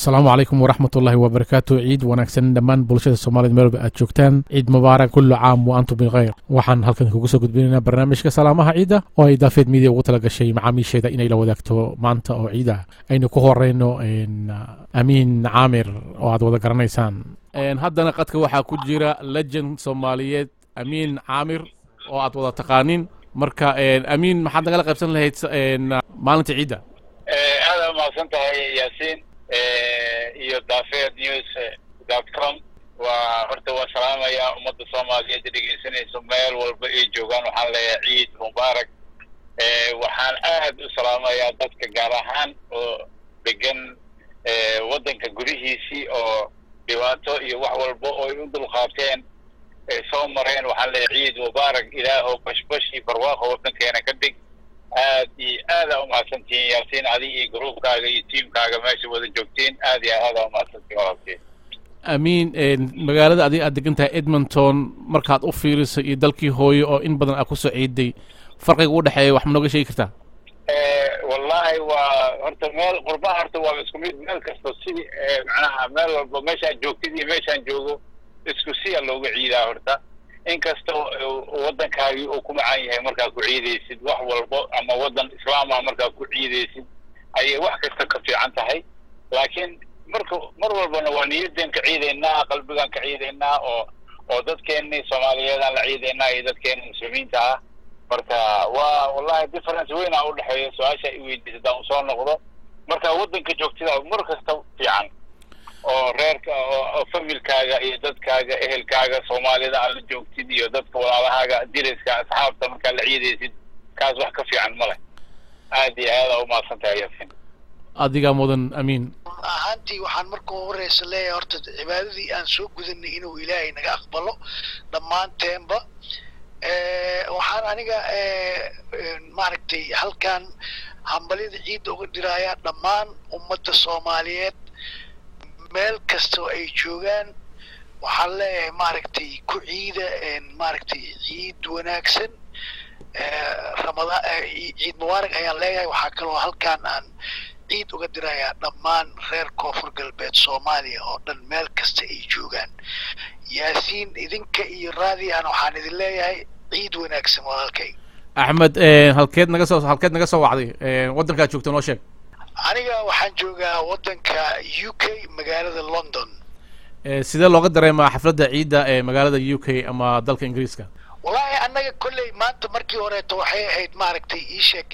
asalaamu calaykum waraxmat ullaahi wabarakaatu ciid wanaagsan dhammaan bulshada soomaalida meelba aad joogtaan ciid mubaarak kullu caam wa antum bikhayr waxaan halkan kugu soo gudbinaynaa barnaamijka salaamaha ciidda oo ay daafeed miidiya ugu tala gashay macaamiisheeda inay la wadaagto maanta oo ciida aynu ku horeyno amiin caamir oo aad wada garanaysaan haddana qadka waxaa ku jira legend soomaaliyeed amiin caamir oo aad wada taqaanin marka amiin maxaad nagala qaybsan lahayd maalinta ciidda aada umahadsan tahay yaasiin iyo dafed news dot com waa horta waa salaamaya ummadda soomaaliyeed dhegeysanayso meel walba ay joogaan waxaan leeyahay ciid mubaarak waxaan aad u salaamayaa dadka gaar ahaan oo degan waddanka gudihiisii oo dhibaato iyo wax walba oo ay u dulqaateen ay soo mareen waxaan leeyahay ciid mubaarak ilaahow bashbash iyo barwaaqo waddankeena ka dhig aad iyo aadaa umahadsantihiin yaasiin adi iyo gruubkaaga iyo tiamkaaga meesha wada joogtiin aad iyo aadaa umahadsantihin walaalkiin amiin magaalada adig aad degan tahay edmonton markaad u fiiriso iyo dalkii hooyo oo in badan aad kusoo ciiday farqiga u dhexeeya wax ma nooga sheegi kartaa wallahi waa horta meel qurbaha horta waa isku mid meel kasta sidii macnaha meel walba meeshaan joogtid iyo meeshaan joogo isku siya looga ciidaa horta inkasta waddankaagii uu ku macaan yahay markaa ku ciidaysid wax walbo ama waddan islaama markaa ku ciidaysid ayay wax kasta ka fiican tahay laakiin marka mar walbana waa niyaddeen ka ciidaynaa qalbigaan ka ciidaynaa oo oo dadkeennii soomaaliyeedaan la ciidaynaa iyo dadkeenna muslimiinta ah marka waa wallahi difference weynaa u dhexeeya su-aasha i weydiisa haddaan usoo noqdo marka waddanka joogtida mar kasta fiican oo reerka oo familkaaga iyo dadkaaga ehelkaaga soomaalida aad la joogtid iyo dadka walaalahaaga diriska asxaabta markaad la ciidaysid kaas wax ka fiican ma leh aad iyo aadaa umahadsan tahay yasin adigaa mudan amiin ahaantii waxaan marka horeysa leeyahay horta cibaadadii aan soo gudanay inuu ilaahay naga aqbalo dhammaanteenba waxaan aniga maaragtay halkan hambalyada ciidda uga dhiraaya dhammaan ummadda soomaaliyeed meel kastoo ay joogaan waxaan leeyahay maaragtay ku ciida maaragtay ciid wanaagsan ramadaan ciid mubaarak ayaan leeyahay waxaa kaloo halkaan aan ciid uga dirayaa dhammaan reer koonfur galbeed soomaaliya oo dhan meel kasta ay joogaan yaasiin idinka iyo raadiyan waxaan idin leeyahay ciid wanaagsan walaalkay axmed halkeed naga soo halkeed naga soo wacday waddankaad joogta noo sheeg aniga waxaan joogaa waddanka u k magaalada london sidee looga dareemaa xafladda ciidda ee magaalada u k ama dalka ingiriiska wallaahi annaga kolley maanta markii horeeto waxay ahayd maaragtay iisheeg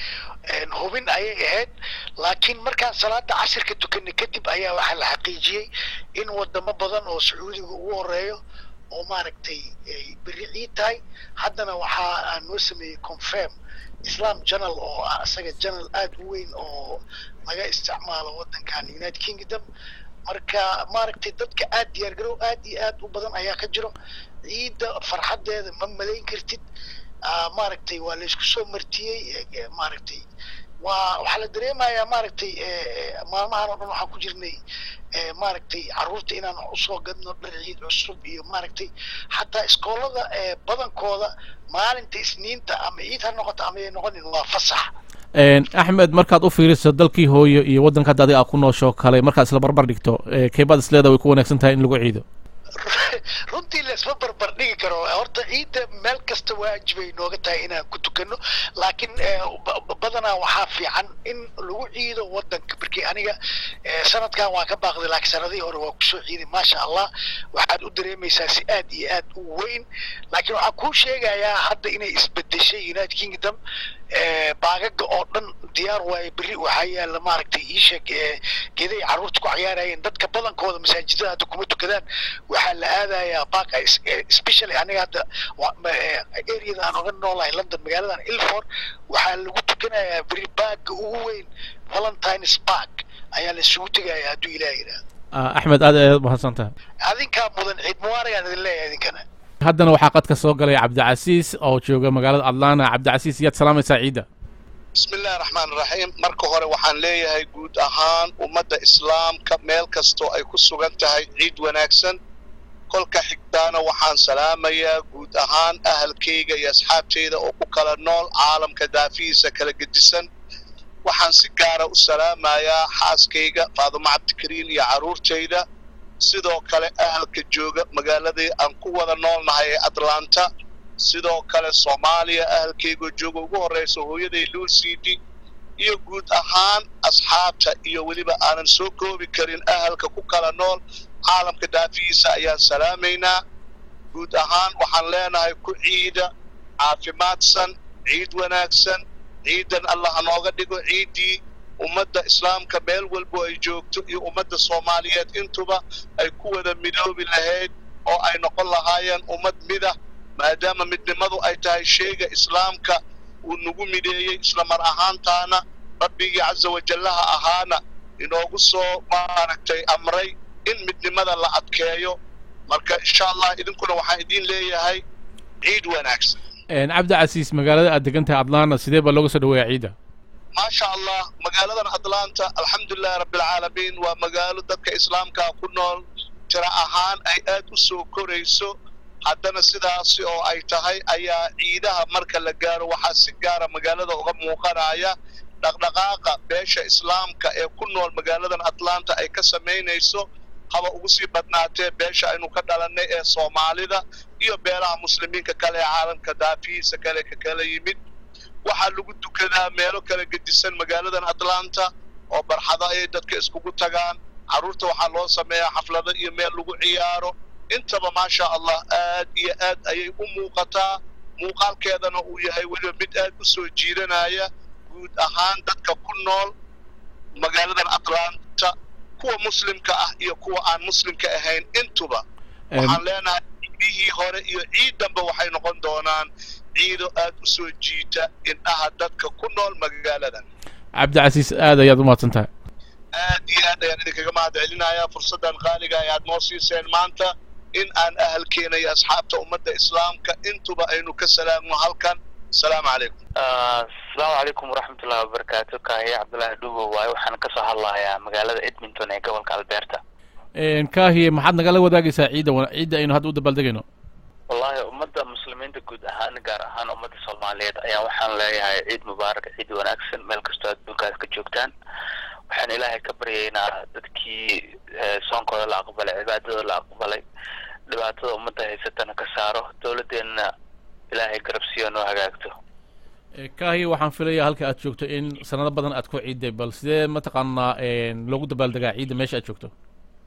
hubin ayay ahayd laakiin markaan salaada cashirka tukanay kadib ayaa waxaa la xaqiijiyey in wadamo badan oo sacuudiga ugu horeeyo oo maaragtay ay berri ciid tahay haddana waxaa aan noo sameeyey confirm islam journal oo ah isaga journal aada u weyn oo laga isticmaalo waddankan united kingdom marka maaragtay dadka aad diyaargarow aad iyo aad u badan ayaa ka jiro ciidda farxaddeeda ma malayn kartid maaragtay waa laysku soo martiyey maaragtay waa waxaa la dareemayaa maaragtay maalmahan oo dhan waxaan ku jirnay maaragtay carruurta inaan usoo gadno dhar ciid cusub iyo maaragtay xataa iskoolada badankooda maalinta isniinta ama ciid ha noqoto ama ay noqonin waa fasax axmed markaad u fiiriso dalkii hooyo iyo waddanka hadda adiga aa ku noosho kale markaad isla barbar dhigto keebaad isleeda way ku wanaagsan tahay in lagu ciido runtii laisma barbar dhigi karo horta ciidda meel kasta waajibay nooga tahay inaan ku tukano laakiin badanaa waxaa fiican in lagu ciido waddanka markii aniga sanadkan waa ka baaqday laakiin sanadihii hore waa kusoo ciiday maasha allah waxaad u dareemaysaa si aad iyo aad u weyn laakiin waxaan kuu sheegayaa hadda inay isbedeshay united kingdom baagaga oo dhan diyaar waaye berri waxaa yaalla maaragtay iisheeg geeday carruurta ku ciyaarayeen dadka badankooda masaajidada hadda kuma tukadaan waxaa la aadayaa baag especially aniga hadda areada aan oga noolahay london magaaladan ilford waxaa lagu tukanayaa berri baaga ugu weyn valentines park ayaa la isugu tegayaa hadduu ilaah yidhaah axmed aad ayaad umahadsan tahay adinkaa mudan ciid mubaaragaan idin leeyahay idinkana haddana waxaa qadka soo galay cabdicasiis oo jooga magaalada atlanta cabdicasiis yaad salaamaysaa ciidda bismi illahi raxmaan iraxiim marka hore waxaan leeyahay guud ahaan ummadda islaamka meel kastoo ay ku sugan tahay ciid wanaagsan kolka xigtaana waxaan salaamayaa guud ahaan ahalkayga iyo asxaabtayda oo ku kala nool caalamka daafihiisa kala gedisan waxaan si gaara u salaamayaa xaaskayga faadumo cabdikariin iyo carruurtayda sidoo kale ahalka jooga magaaladii aan ku wada noolnahay ee atlanta sidoo kale soomaaliya ahalkaygoo jooga ugu horraysa hooyaday luusidi iyo guud ahaan asxaabta iyo weliba aanan soo koobi karin ahalka ku kala nool caalamka dhaafihiisa ayaan salaamaynaa guud ahaan waxaan leenahay ku ciida caafimaadsan ciid wanaagsan ciidan allah nooga dhigo ciiddii ummadda islaamka meel walbo ay joogto iyo ummadda soomaaliyeed intuba ay ku wada midoobi lahayd oo ay noqon lahaayeen ummad midah maadaama midnimadu ay tahay sheega islaamka uu nagu mideeyey isla mar ahaantaana rabbigii casa wajallaha ahaana inoogu soo maaragtay amray in midnimada la adkeeyo marka insha allah idinkuna waxaan idiin leeyahay ciid wanaagsan cabdi casiis magaalada aad degan tahay atlanta sidee baa looga soo dhaweeyaa ciidda maasha allah magaaladan atlanta alxamdulilahi rabbilcaalamiin waa magaalo dadka islaamkaa ku nool tira ahaan ay aad u soo korayso haddana sidaasi oo ay tahay ayaa ciidaha marka la gaaro waxaa si gaara magaalada uga muuqanaya dhaqdhaqaaqa beesha islaamka ee ku nool magaaladan atlanta ay ka samaynayso haba ugu sii badnaatee beesha aynu ka dhalannay ee soomaalida iyo beelaha muslimiinka kale ee caalamka daafihiisa kale ka kala yimid waxaa lagu dukadaa meelo kala gedisan magaaladan atlanta oo barxado ayay dadka iskugu tagaan carruurta waxaa loo sameeyaa xaflado iyo meel lagu ciyaaro intaba maasha allah aad iyo aad ayay u muuqataa muuqaalkeedana uu yahay weliba mid aad u soo jiidanaya guud ahaan dadka ku nool magaaladan atlanta kuwa muslimka ah iyo kuwa aan muslimka ahayn intuba waxaan leenahay ciidihii hore iyo ciidanba waxay noqon doonaan ciido aad u soo jiita indhaha dadka ku nool magaaladan cabdicasiis aad ayaad u mahadsan tahay aad iyo aad ayaan idinkaga mahad celinayaa fursaddan qaaliga ay aad noo siiseen maanta in aan ahalkeena iyo asxaabta ummadda islaamka intuba aynu ka salaamno halkan asalaamu calaykum asalaamu calaykum waraxmatullahi wabarakaatu kaahiye cabdullaahi dhugo waaye waxaan kasoo hadlayaa magaalada edmonton ee gobolka alberta kaahiye maxaad nagala wadaagaysaa ciidda ciidda aynu hadda u dabaaldegayno wallahi ummadda muslimiinta guud ahaan gaar ahaan ummadda soomaaliyeed ayaa waxaan leeyahay ciid mubaarak ciid wanaagsan meel kastoo adduunkaas ka joogtaan waxaan ilaahay ka baryaynaa dadkii soonkooda la aqbalay cibaadada la aqbalay dhibaatada ummadda haysatana ka saaro dowladdeenna ilaahay garabsiyo noo hagaagto kaahiye waxaan filayaa halka aad joogto in sanado badan aad ku ciidday bal sidee mataqaanaa loogu dabaaldegaa ciidda meesha aad joogto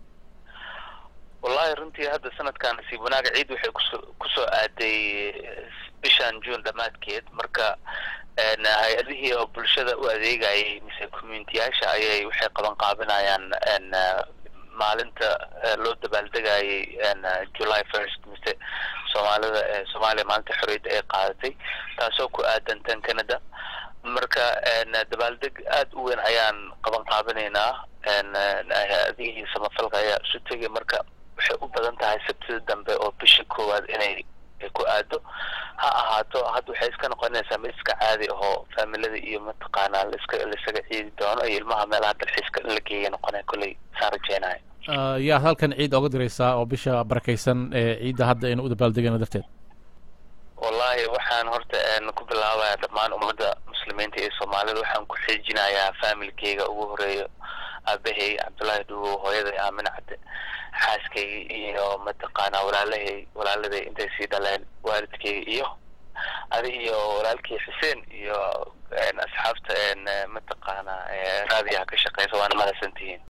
wallahi runtii hadda sanadkan nasiib wanaaga ciid waxay kuso kusoo aaday bishan june dhammaadkeed marka hay-adihii oo bulshada u adeegayay mise communitiyaasha ayay waxay qaban qaabinayaan maalinta loo dabaaldegayay july first mise soomaalida soomaaliya maalinta xorriyadda ay qaadatay taasoo ku aadan tan canada marka dabaaldeg aad u weyn ayaan qaban qaabinaynaa hay-adihii samafalka ayaa isu tegay marka waxay u badan tahay sabtida dambe oo bisha koowaad inay ku aado ha ahaato hadda waxay iska noqonaysaa mid iska caadi ahoo faamilada iyo mataqaanaa laiska laisaga ciidi doono iyo ilmaha meelaha dalxiiska in la geeya noqonaya kolley saan rajeynayo yaad halkan ciid oga diraysaa oo bisha barakaysan ee ciidda hadda aynu u dabaaldegayno darteed wallahi waxaan horta ku bilaabayaa dhammaan ummadda muslimiinta iyo soomaalida waxaan ku xiijinayaa faamilkeyga ugu horeeyo aabahey cabdullaahi dhugo hooyaday aamin cadde xaaskayga iyo mataqaanaa walaalahay walaaladay intay sii dhaleen waalidkeyga iyo adi iyo walaalkii xuseen iyo asxaabta mataqaanaa raadiyaha ka shaqeysa waana mahadsantihiin